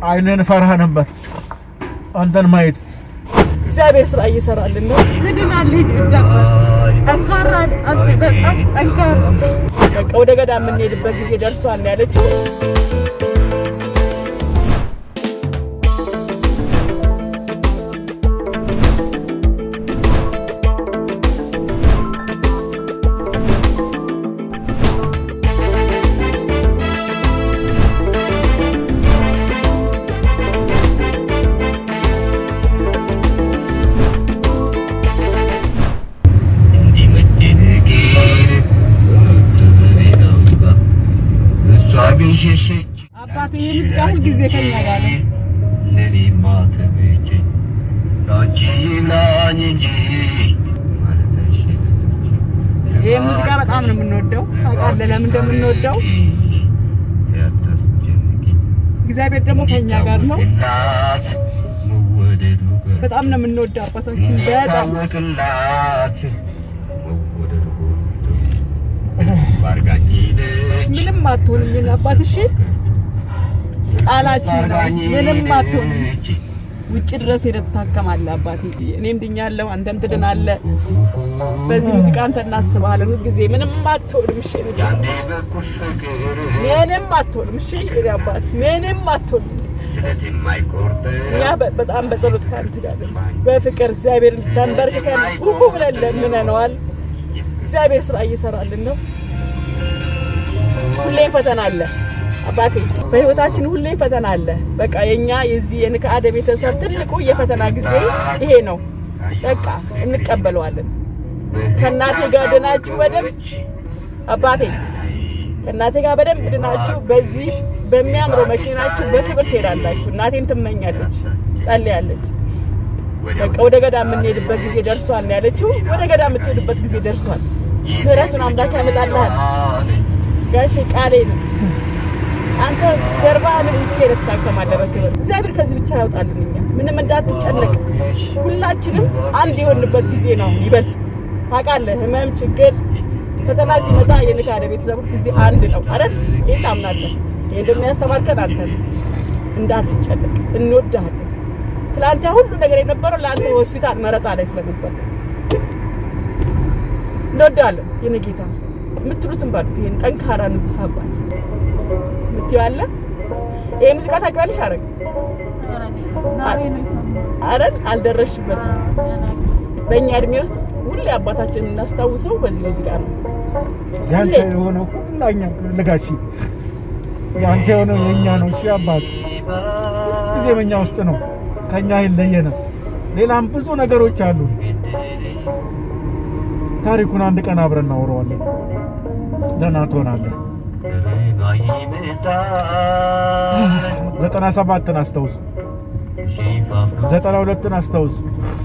አይንን ፈራ ነበር አንተን ማየት። እግዚአብሔር ስራ እየሰራልን ነው። ትድናለህ። ይዳባል ጠንካራ አንተ በጣም ጠንካራ በቃ ወደ ገዳም የምንሄድበት ጊዜ ደርሷል ነው ያለችው። አባቴ ይህ ሙዚቃ ሁልጊዜ ከኛ ጋር ነው። ይህ ሙዚቃ በጣም ነው የምንወደው። ታውቃለህ ለምን እንደምንወደው? እግዚአብሔር ደግሞ ከኛ ጋር ነው። በጣም ነው የምንወደው አባታችን በጣም ምንም አትሆንም የኔ አባት እሺ፣ ቃላችን ነው። ምንም አትሆንም። ውጭ ድረስ ሄደህ ትታከማለህ አባቴ። እኔም ድኛለሁ፣ አንተም ትድናለህ። በዚህ ሙዚቃ አንተ እናስብሃለን ሁልጊዜ። ምንም አትሆንም እሺ፣ የኔ ጌታ። ምንም አትሆንም እሺ፣ የኔ አባት ምንም አትሆንም። እኛ በ- በጣም በጸሎት ከአንተ ጋር ነን። በፍቅር እግዚአብሔር ተንበርክከን ሁሉ ብለን ለምነነዋል። እግዚአብሔር ስራ እየሰራልን ነው። ሁሌም ፈተና አለ አባቴ፣ በህይወታችን ሁሌም ፈተና አለ። በቃ የኛ የዚህ የንክአደ ቤተሰብ ትልቁ የፈተና ጊዜ ይሄ ነው። በቃ እንቀበለዋለን። ከእናቴ ጋር ድናችሁ በደንብ አባቴ፣ ከእናቴ ጋር በደንብ ድናችሁ በዚህ በሚያምረው መኪናችሁ በክብር ትሄዳላችሁ። እናቴን ትመኛለች፣ ጸልያለች። በቃ ወደ ገዳም የምንሄድበት ጊዜ ደርሷል ነው ያለችው። ወደ ገዳም የምትሄድበት ጊዜ ደርሷል። ምህረቱን አምላክ ያመጣልሃል። ጋሼ ቃሌ ነው። አንተ ጀርባህን ውጭ ሄደህ ትታከማለህ በክብር። እግዚአብሔር ከዚህ ብቻ ያውጣልን። እኛ ምንም እንዳትጨነቅ፣ ሁላችንም አንድ የሆንበት ጊዜ ነው ይበልጥ ታውቃለህ። ህመም፣ ችግር፣ ፈተና ሲመጣ የንካደ ቤተሰብ ጊዜ አንድ ነው አይደል? ይህን ታምናለህ። ይህ እንደሚያስተማርከን አንተ ነው። እንዳትጨነቅ፣ እንወድሃለን። ትላንት ያ ሁሉ ነገር የነበረው ለአንተ ሆስፒታል መረጣ ላይ ስለነበር እንወዳለን። የኔ ጌታ የምትሉትን ባሉት ይሄን ጠንካራ ንጉስ አባት የምትይው አለ። ይሄ ሙዚቃ ታውቂዋለሽ? አረግ ዛሬ ነው የሰማሁት። አረን አልደረስሽበትም። በእኛ እድሜ ውስጥ ሁሌ አባታችን የምናስታውሰው በዚህ ሙዚቃ ነው። ያንተ የሆነው ሁላኛ ልጋሺ ያንተ የሆነው የኛ ነው። እሺ አባት ጊዜ በእኛ ውስጥ ነው፣ ከኛ አይለየንም። ሌላም ብዙ ነገሮች አሉ። ታሪኩን አንድ ቀን አብረን እናወራዋለን። ደህና ትሆናለህ። ዘጠና ሰባትን አስታውስ፣ ዘጠና ሁለትን አስታውስ።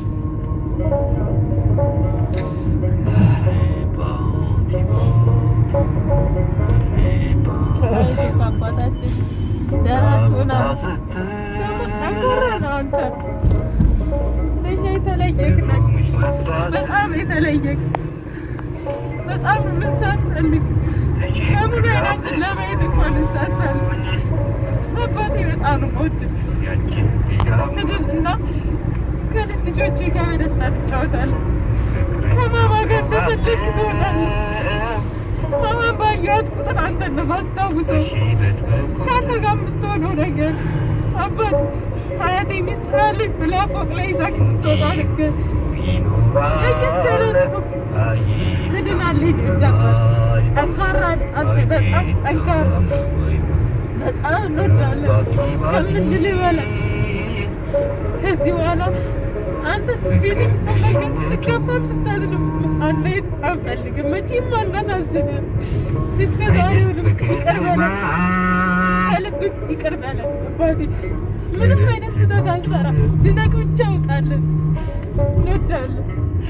አይዞህ አባታችን ደህና ትሆናለህ። ደግሞ ጠንካራ ነው አንተ። ለእኛ የተለየህ ነህ። በጣም የተለየህ በጣም የምንሳሳልህ ለሙሉ አይናችን ለማየት እንኳን እንሳሳለን። አባቴ በጣም ነው የምወድህ። ትድንና ከልጅ ልጆቼ ጋር በደስታ ትጫወታለህ። ከማማ ጋር እንደፈለግህ ትሆናለህ። ማማን ባየኋት ቁጥር አንተን ነው የማስታውሰው። ከአንተ ጋር የምትሆነው ነገር አባት አያቴ ሚስት አለኝ ብላ ፎቅ ላይ ይዛ የምትወጣ ነገር ለየት ያለ ነው። ትድናለህ። ይዳባል ጠንካራ አንተ በጣም ጠንካራ በጣም እንወዳለን ከምንልህ በላይ ከዚህ በኋላ አንተ ፊት ነገር ስትከፋም ስታዝንም አንሄድ አንፈልግም። መቼም አናሳዝንም። እስከ ዛሬውንም ይቅር በለን፣ ከልብህ ይቅር በለን አባቴ። ምንም አይነት ስህተት አንሰራ፣ ድነቅ ብቻ አውጣለን። እንወዳለን።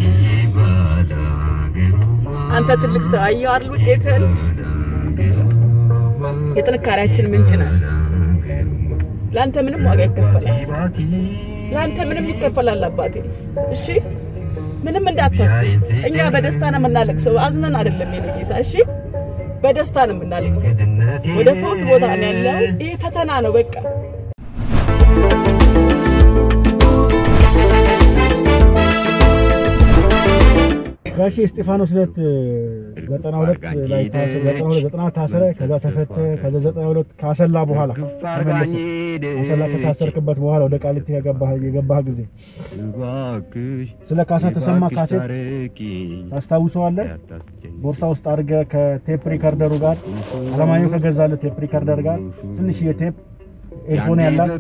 አንተ ትልቅ ሰው አየሁ አይደል ውጤትህን። የጥንካሬያችን ምንጭ ነህ። ለአንተ ምንም ዋጋ ይከፈላል። ለአንተ ምንም ይከፈላል አባቴ። እሺ ምንም እንዳታስብ። እኛ በደስታ ነው የምናለቅሰው፣ አዝነን አይደለም የኔ ጌታ። እሺ በደስታ ነው የምናለቅሰው። ወደ ፈውስ ቦታ ነው ያለው። ይሄ ፈተና ነው በቃ ጋሼ እስጢፋኖስ ዕለት ዘጠና ሁለት ላይ ታስረ ዘጠና ሁለት ዘጠና ታስረ ከዛ ተፈተ ከዛ ዘጠና ሁለት ካሰላ በኋላ ተመለሰ። አሰላ ከታሰርክበት በኋላ ወደ ቃሊቲ የገባህ የገባህ ጊዜ ስለ ካሳ ተሰማ ካሴት ታስታውሰዋለህ? ቦርሳ ውስጥ አድርገህ ከቴፕ ሪከርደሩ ጋር አለማየሁ ከገዛልህ ቴፕ ሪከርደር ጋር ትንሽ የቴፕ ኤርፎን ያላት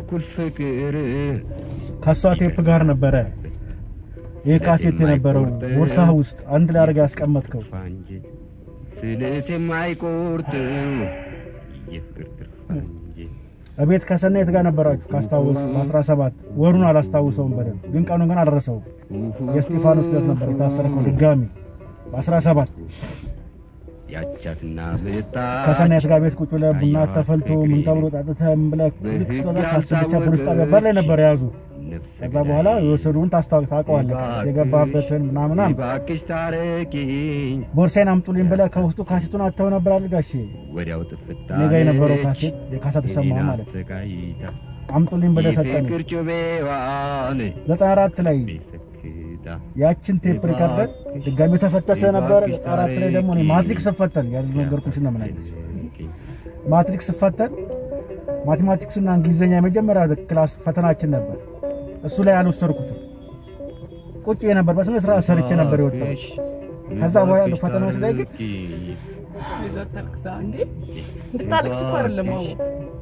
ከሷ ቴፕ ጋር ነበረ ይህ ካሴት የነበረው ቦርሳህ ውስጥ አንድ ላይ አድርገህ ያስቀመጥከው። ስለት የማይቆርጥ የፍቅር ፈንጂ እቤት ከሰናየት ጋር ነበራችሁ ካስታወስ በ17 ወሩን አላስታውሰውም በደንብ ግን ቀኑን ግን አልረሳውም። የእስጢፋኖስ ዕለት ነበር የታሰርከው ድጋሚ በ17 ያቻትና ምጣ ከሰናየት ጋር ቤት ቁጭ ብለህ ቡና ተፈልቶ ምን ተብሎ ጠጥተህ ምን ብለህ ልክ ስትወጣ ከስድስት ፖሊስ ጣቢያ በር ላይ ነበር የያዙ። ከዛ በኋላ የወሰዱን ታስታውቅ ታውቀዋለህ የገባበትን ምናምናም እባክሽ ታረቂኝ ቦርሳዬን አምጡልኝ ብለህ ከውስጡ ካሴቱን አተው ነበር አድርጋሽ ወዲያው ጥፍታ እኔ ጋር የነበረው ካሴት የካሳ ተሰማ ማለት ነው። ተቃይታ አምጡልኝ ብለህ ሰጠን። የፍቅር ጩቤዋን ዘጠና አራት ላይ ቤተክታ ያችን ቴፕ ሪከርደር ድጋሚ ተፈተሰ ነበር። ዘጠና አራት ላይ ደግሞ እኔ ማትሪክስ ስፈተን ያልነገርኩሽ ነው ምን አይነት ማትሪክስ ስፈተን ማቴማቲክስና እንግሊዝኛ የመጀመሪያ ክላስ ፈተናችን ነበር። እሱ ላይ አልወሰድኩትም። ቁጭ ነበር በስነ ስርዓት ሰርቼ ነበር የወጣው። ከዛ በኋላ ያሉ ፈተናዎች ላይ ግን ይዞ ታልቅሳ እንዴ እንድታለቅስ እኮ አይደለም አዎ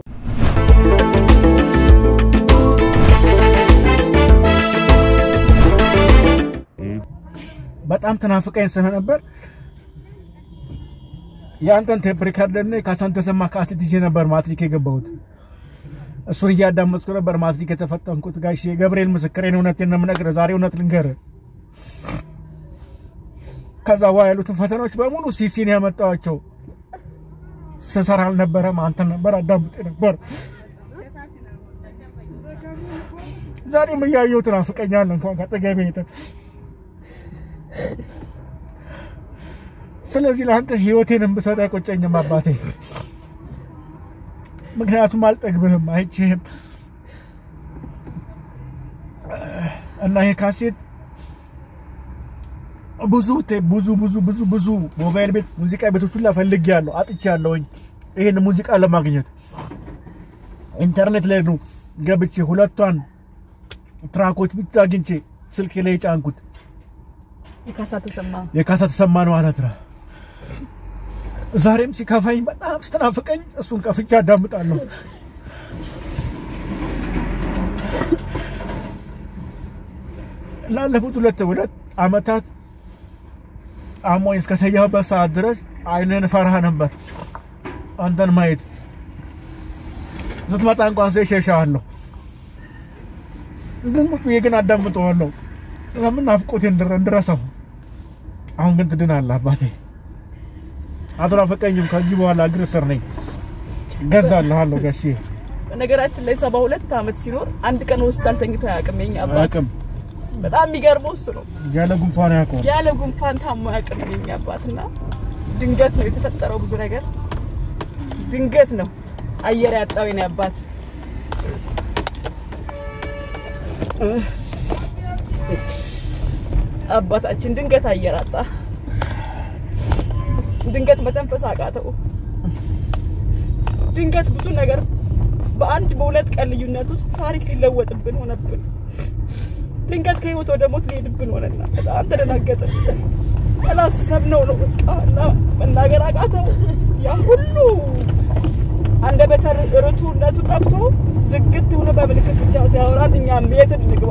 በጣም ተናፍቀኝ ስለነበር የአንተን ቴፕ ሪከርደር እና የካሳን ተሰማ ካሴት ይዤ ነበር ማትሪክ የገባሁት። እሱን እያዳመጥኩ ነበር ማትሪክ የተፈተንኩት። ጋሽ የገብርኤል ምስክሬን እውነቴን ነው የምነግርህ። ዛሬ እውነት ልንገርህ። ከዛ በኋላ ያሉትን ፈተናዎች በሙሉ ሲሲን ያመጣኋቸው ስሰራ አልነበረም። አንተን ነበር አዳምጤ ነበር። ዛሬም እያየሁ ትናፍቀኛለህ። እንኳን ከአጠገቤ ሄደህ ስለዚህ ለአንተ ህይወቴንም ብሰጥ አይቆጨኝም አባቴ። ምክንያቱም አልጠግብህም፣ አይችህም እና ይሄ ካሴት ብዙ ቴ- ብዙ ብዙ ብዙ ብዙ ሞባይል ቤት ሙዚቃ ቤቶች ሁላ ፈልጌያለሁ፣ አጥቻለሁኝ ይሄን ሙዚቃ ለማግኘት ኢንተርኔት ላይ ነው ገብቼ ሁለቷን ትራኮች ብቻ አግኝቼ ስልኬ ላይ የጫንኩት የካሳ ተሰማ የካሳ ተሰማ ነው ማለት ነው። ዛሬም ሲከፋኝ በጣም ስትናፍቀኝ እሱን ከፍቼ አዳምጣለሁ። ላለፉት ሁለት ሁለት አመታት አሞኝ እስከተኛሁበት ሰዓት ድረስ አይንን ፈራ ነበር አንተን ማየት። ስትመጣ እንኳን ሰ ሸሻለሁ፣ ግን ቁጭ ብዬ ግን አዳምጠዋለሁ ለምን ናፍቆቴ እንድረ- እንድረሳው። አሁን ግን ትድናለህ አባቴ። አትናፍቀኝም። ከዚህ በኋላ እግር ስር ነኝ። ገዛልሃለሁ ጋሼ። በነገራችን ላይ ሰባ ሁለት ዓመት ሲኖር አንድ ቀን ሆስፒታል ተኝቶ አያውቅም። የኛ አባት አቅም በጣም የሚገርመው እሱ ነው። ያለ ጉንፋን ያውቀዋል። ያለ ጉንፋን ታሞ አያውቅም የኛ አባትና ድንገት ነው የተፈጠረው ብዙ ነገር ድንገት ነው አየር ያጣው የኔ አባት አባታችን ድንገት አየር አጣ። ድንገት መተንፈስ አቃተው። ድንገት ብዙ ነገር በአንድ በሁለት ቀን ልዩነት ውስጥ ታሪክ ሊለወጥብን ሆነብን። ድንገት ከህይወት ወደ ሞት ሊሄድብን ሆነና በጣም ተደናገጥን። አላሰብነው ነው በቃ እና መናገር አቃተው። ያ ሁሉ አንደበተ ርቱዕነቱ ጠፍቶ ዝግት ሆኖ በምልክት ብቻ ሲያወራን እኛም የት እንግባ?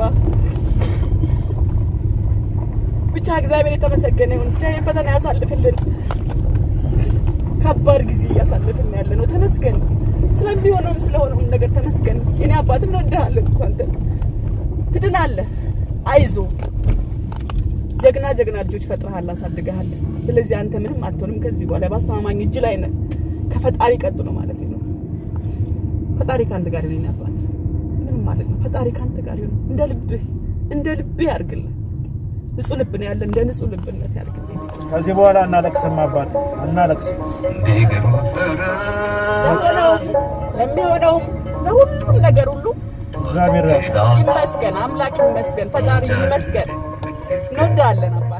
ብቻ እግዚአብሔር የተመሰገነ ይሁን። ብቻ ይህን ፈተና ያሳልፍልን። ከባድ ጊዜ እያሳልፍን ያለ ነው። ተመስገን ስለሚሆነውም ስለሆነውም ነገር ተመስገን። እኔ አባትም እንወድሃለን እኮ አንተ ትድናለህ። አይዞ ጀግና ጀግና ልጆች ፈጥረሃል፣ አሳድገሃል። ስለዚህ አንተ ምንም አትሆንም። ከዚህ በኋላ በአስተማማኝ እጅ ላይ ነህ። ከፈጣሪ ቀጥሎ ማለት ነው። ፈጣሪ ከአንተ ጋር ይሁን። የኔ አባት ምንም ማለት ነው። ፈጣሪ ከአንተ ጋር ይሁን። እንደ ልብህ እንደ ልብህ ያርግልህ። ንጹህ ልብ ነው ያለ። እንደ ንጹህ ልብነት ያርግልህ። ከዚህ በኋላ እናለቅስም አባት እናለቅስም። ለሆነውም ለሚሆነውም ለሁሉም ነገር ሁሉ እግዚአብሔር ያውቃል። ይመስገን፣ አምላክ ይመስገን፣ ፈጣሪ ይመስገን። እንወዳለን አባ